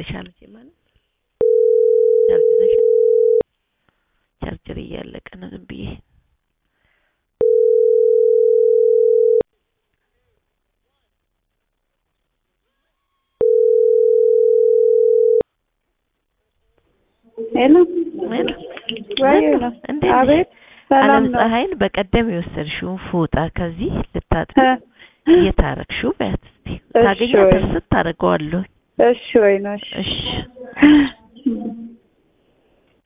ይዘሻል እንጂ ማለት ቻርጅ ይዘሻል? ቻርጀር እያለቀ ነው ዝም ብዬ ሄሎ ሄሎ ወይ ሄሎ፣ ነው እንዴት ነሽ? አቤት ሰላም አለም ነው ፀሐይን በቀደም የወሰድሽውን ፎጣ ከዚህ ልታጥቢ እ እየታረቅሽው በያት እስቲ እሺ ታገኛት ወይ ስታደርገዋለሁ እሺ ወይ ነው እሺ እሺ እሺ